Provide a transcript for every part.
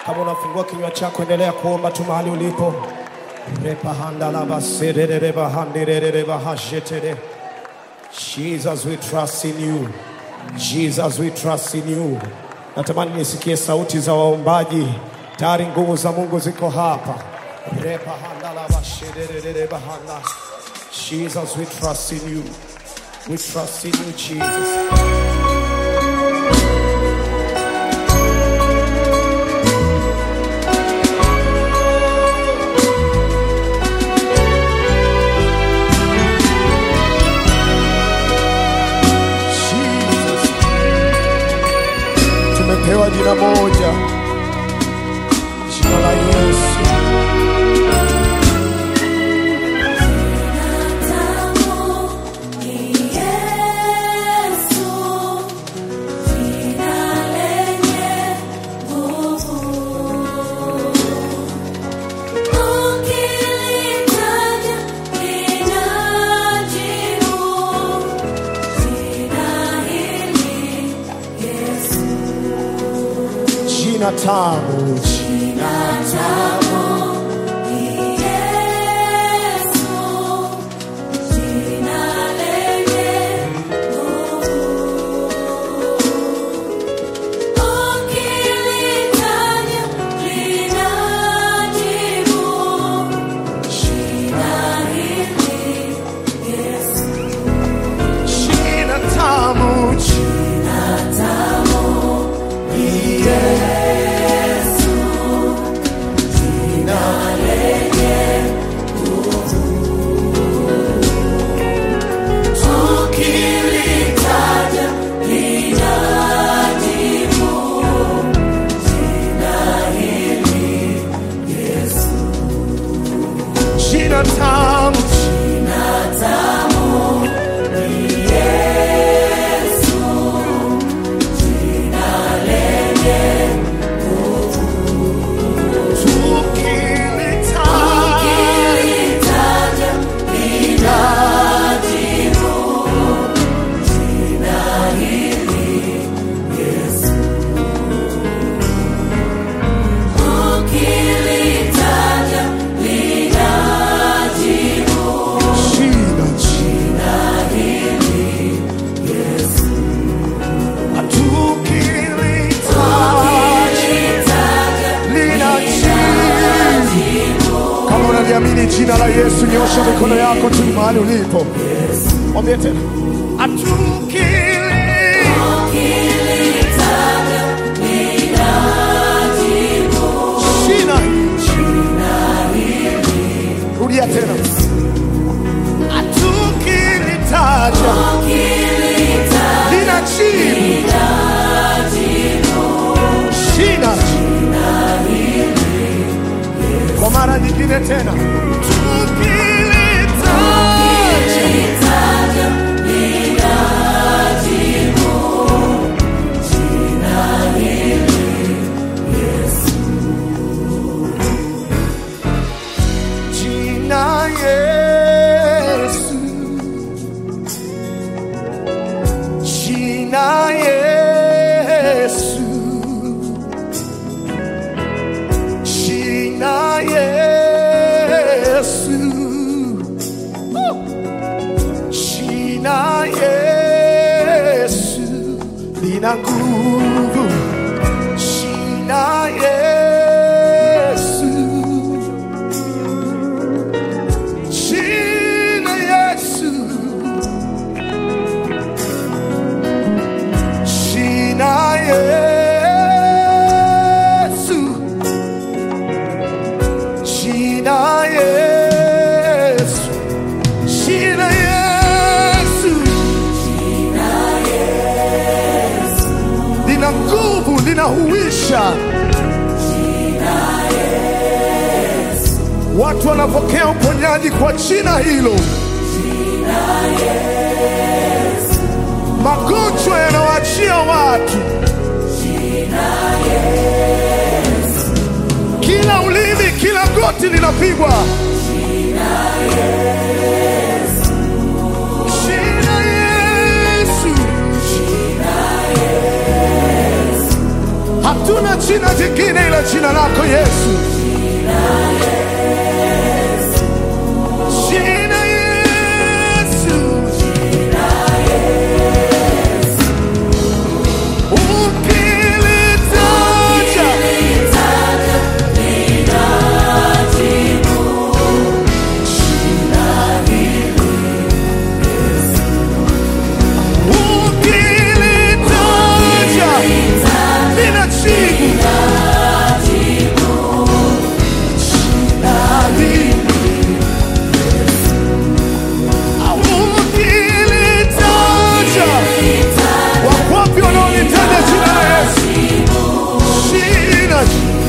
Kama unafungua kinywa chako, endelea kuomba tu mahali ulipo. Repahandalabaserereba-handirereba-hashetere. Jesus, we trust in you. Jesus, we trust in you. Natamani nisikie sauti za waombaji. Tayari nguvu za Mungu ziko hapa. Repahandalabasherereba-handa. Jesus, we trust in you. We trust in you, Jesus. Jesus. Tumepewa jina moja, jina la Yesu. Jina tamu, jina jina tamu, jina jina tamu, tukilitaja jina, jina tukilitaja lina jibu. Kama unaliamini jina la Yesu, nyosha mikono yako tu mahali ulipo, mwambie tena, atukili jina, rudia tena, atukilitaja lina jibu. Jina kwa mara nyingine tena, tukilitaja jina Yesu, jina Yesu, jina Yesu, jina Yesu lina nguvu, jina Yesu Jina Yesu, Jina Yesu, Jina Yesu, Jina Yesu, lina nguvu, linahuisha. Watu wanapokea uponyaji kwa jina hilo. Magonjwa yanawaachia watu. Kila ulimi, kila goti linapigwa. Jina Yesu, Hatuna jina jingine ila jina lako Yesu. Jina Yesu. Ukilitaja ukilitaja linajibu. Ukilitaja wakwapi wanaolitaja jina la Yesu? Jina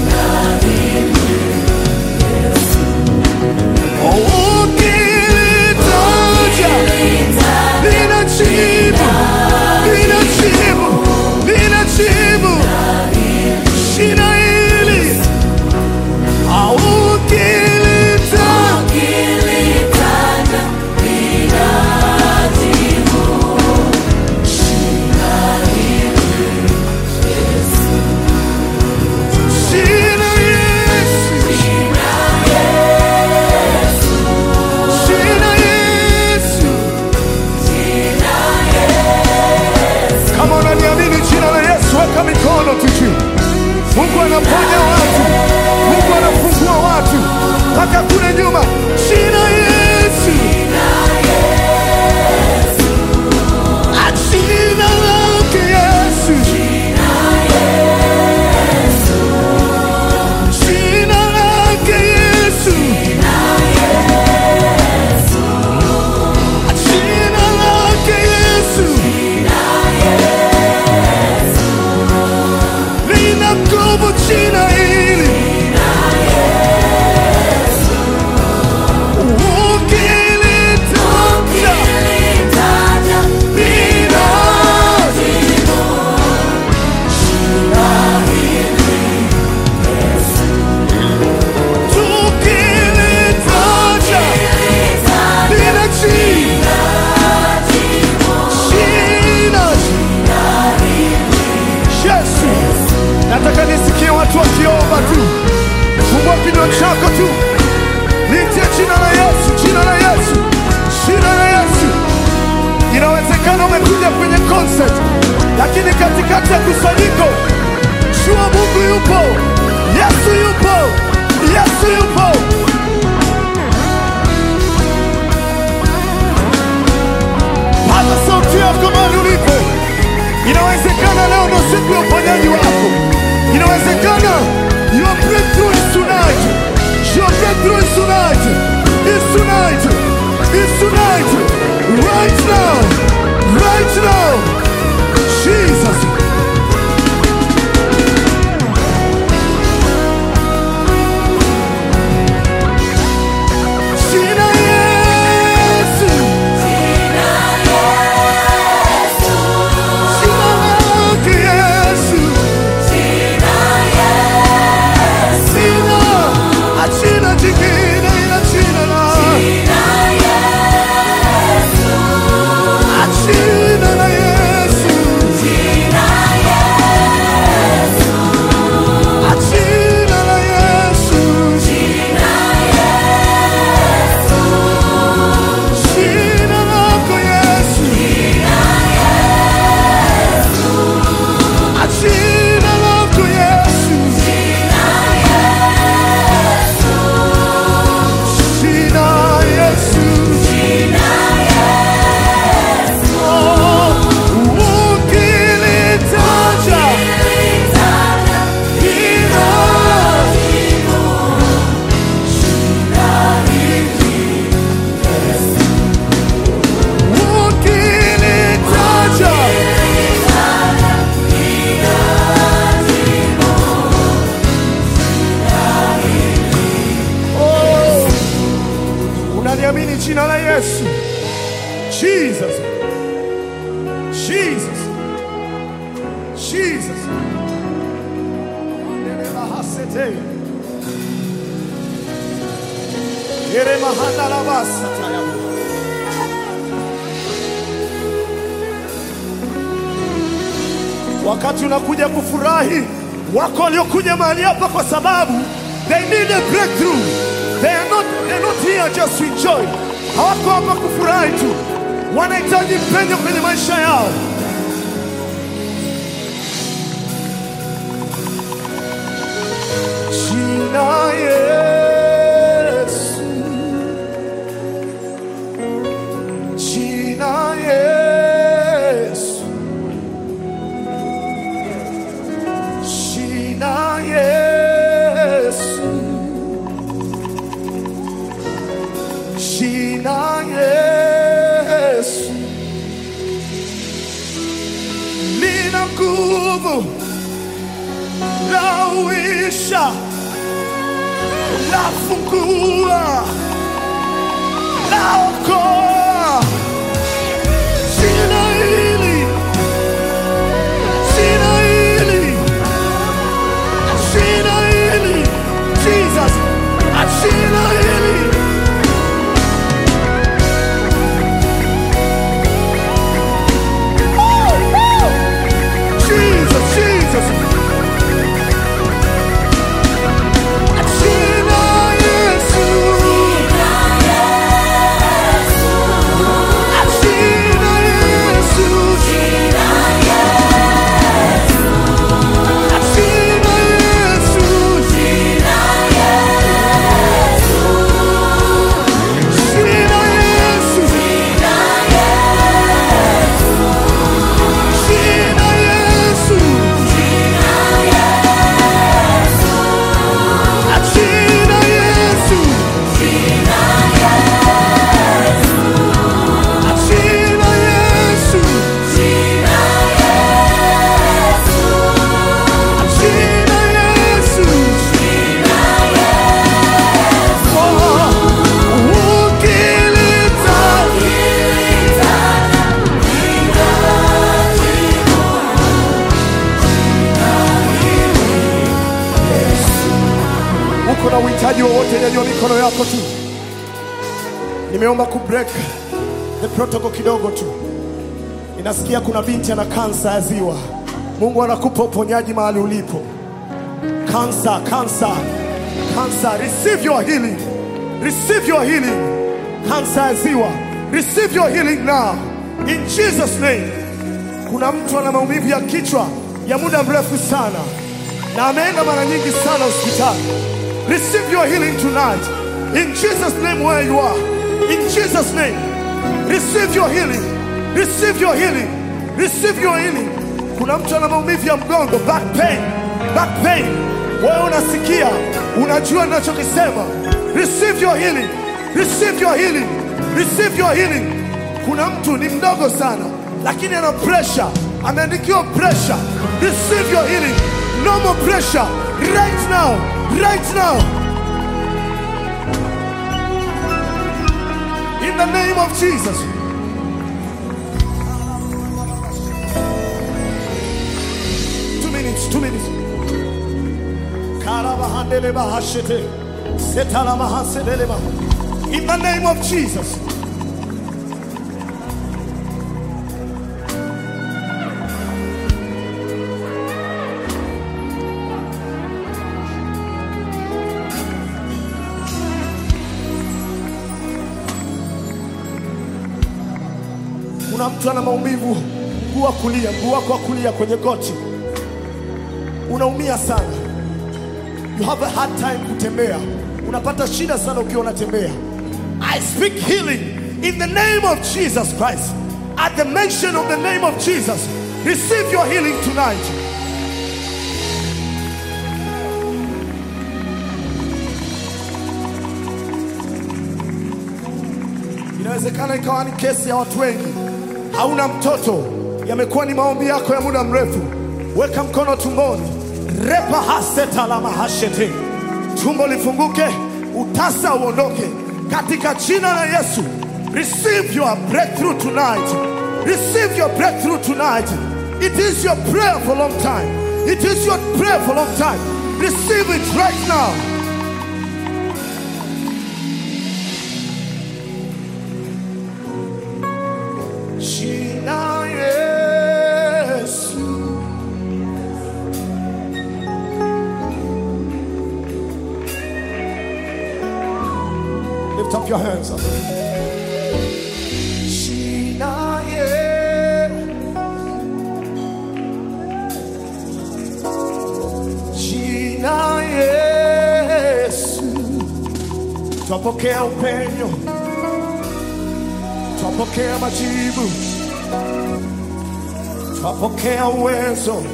ukilitaja linajibu, linajibu, linajibu. Jina hili au ukilitaja Jina Yesu. Jina Yesu. Kama unaniamini jina la Yesu, weka mikono tu juu. Mungu anaponya watu, Mungu anafungua watu mpaka kule nyuma. Jina Yesu, Ah, jina lake Yesu, jina lake Yesu, Ah, jina lake Yesu. lina nguvu jina hili. Ukilitaja lina tukilitaja linajibu. Jina Yesu. Nataka nisikie watu wakiomba tu. Fungua kinywa chako tu. Litie jina la Yesu, jina la Yesu, jina la Yesu. Inawezekana umekuja kwenye concert, lakini katikati ya kusanyiko, jua Mungu yupo, Yesu yupo, Yesu yupo. Paza sauti yako mahali ulipo. Inawezekana leo ndo siku ya uponyaji wako. Inawezekana your breakthrough is tonight. Your breakthrough is tonight. It's tonight. It's tonight. Right now. Right now. Jesus. Jina Yesu. Jina lake Yesu. Sina achina jingine ila jina la achina la Yesu achina la Yesu jina lako Yesu achina lako Yesu jina Yesu Oh, ukilitaja jina ukilitaja Oh, unaliamini jina la Yesu Jesus Jesus Jesus Andele bahasete. Ere mahanda la basa tayabu. Wakati unakuja kufurahi, Wako waliokuja mahali hapa kwa sababu they need a breakthrough. They are not, they are not here just to enjoy. Hawako hapa kufurahi tu, wanahitaji penyo kwenye maisha yao. Jina Yesu, Jina Yesu, Jina Yesu, Jina Yesu lina nguvu lauisha lafungua laokoa jina hili jina hili jina hili jesus jina hili jesus jesus jina yesu jina yesu jina yesu jina yesu jina yesu jina yesu jina yesu jina yesu ukilita uko na uhitaji wowote, nyanyua mikono yako tu. Nimeomba kubreak the protocol kidogo tu. Ninasikia kuna binti ana kansa ya ziwa. Mungu anakupa uponyaji mahali ulipo. Kansa, kansa, kansa, receive your healing, receive your healing. Kansa ya ziwa, receive your healing now in Jesus name. Kuna mtu ana maumivu ya kichwa ya muda mrefu sana na ameenda mara nyingi sana hospitali. Receive your healing tonight in Jesus name where you are. In Jesus name, receive your healing, receive your healing, receive your healing. Kuna mtu ana maumivu ya mgongo, back pain, back pain. Wewe unasikia, unajua ninachokisema. Receive your healing, receive your healing, receive your healing. Kuna mtu ni mdogo sana, lakini ana pressure, ameandikiwa pressure. Receive your healing, no more pressure. Right now, right now. In the name of Jesus. Two minutes, two minutes. Karabahandele bahashete. Setala mahasedele bah. In the name of Jesus. Kuna mtu ana maumivu mguu wa kulia, mguu wako wa kulia kwenye goti, unaumia sana, you have a hard time kutembea, unapata shida sana ukiwa unatembea. I speak healing in the name of Jesus Christ. At the mention of the name of Jesus, receive your healing tonight. Inawezekana ikawa ni kesi ya watu wengi, hauna mtoto, yamekuwa ni maombi yako ya muda mrefu. Weka mkono tumboni, repa haseta la mahashete, tumbo lifunguke, utasa uondoke katika jina la Yesu. Receive your breakthrough tonight. Receive your breakthrough tonight. It is your prayer for a long time. It is your prayer for a long time. Receive it right now. Jina Yesu. Lift up your hands. Jina ye- Jina Yesu twapokea upenyo, twapokea majibu, twapokea uwezo.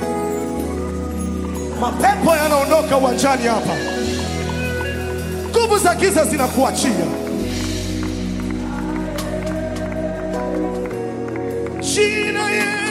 Mapepo yanaondoka uwanjani hapa, nguvu za giza zinakuachia. Jina Yesu